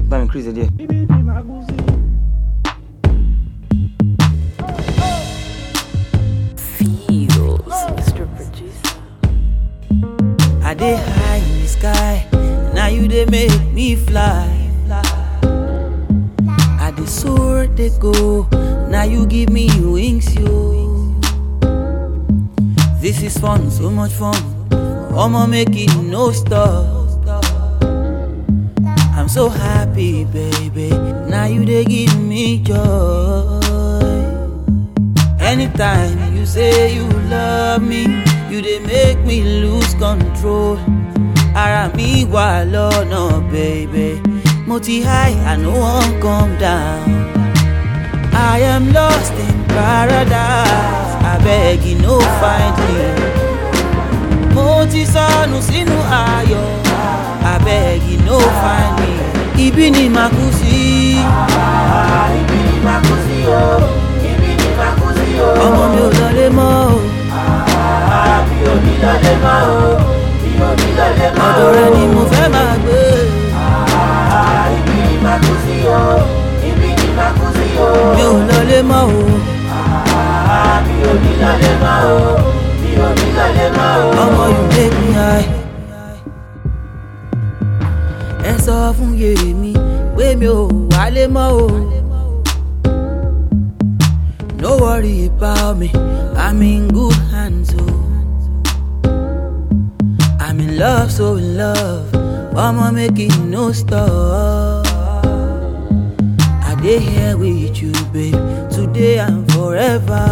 bá mi crazy díẹ̀. Feels, Mr. Producer. I dey high in the sky, now you dey make me fly. I dey soar, dey go, now you give me wings, yo. This is fun, so much fun. I'ma make it no stop. I'm so happy, baby. Now you dey give me joy. Anytime you say you love me, you dey make me lose control. Ara mi wà lọ́nà, baby. Mo ti high, I no wan come down. I am lost in paradise. Abeg, you no find me. Mo ti sọnù sínú ayọ̀. Abeg, you no find me. Ibi ni màá kú sí. ibi ni màá kú sí o ibi ni màá kú sí o. Ọmọ mi ò lọlé mọ́ o. mi ò ní lọlé mọ́ o mi ò ní lọlé mọ́ o. Ọ̀dọ̀ rẹ ni mo fẹ́ máa gbé. ibi ni màá kú sí o ibi ni màá kú sí o. Mi ò lọlé mọ́ o. mi ò ní lọlé mọ́ o mi ò ní lọlé mọ́ o. Ọmọ you make me high. Ẹ sọ fún Yèmí pé mi ò wálé mọ́ o. No worry about me, I'm in good hands o. I'm in love, so in love. I'ma make it no stop. I dey here with you, babe, today and forever.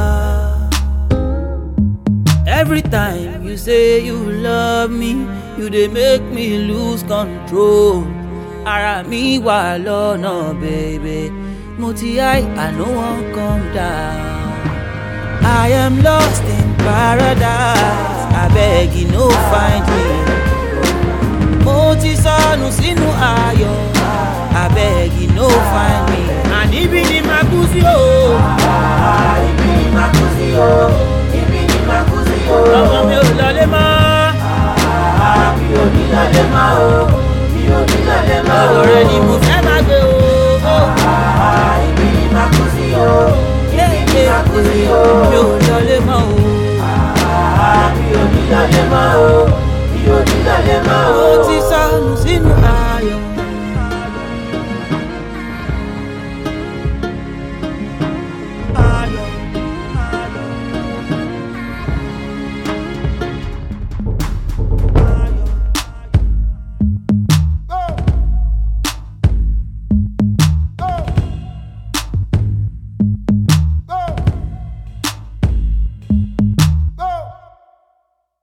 Every time you say you love me, you dey make me lose control. Ara mi wà lọ́nà, baby. Mo ti high, I no wan come down. I am lost in paradise. Abeg, you no find me. Mo ti sọnù sí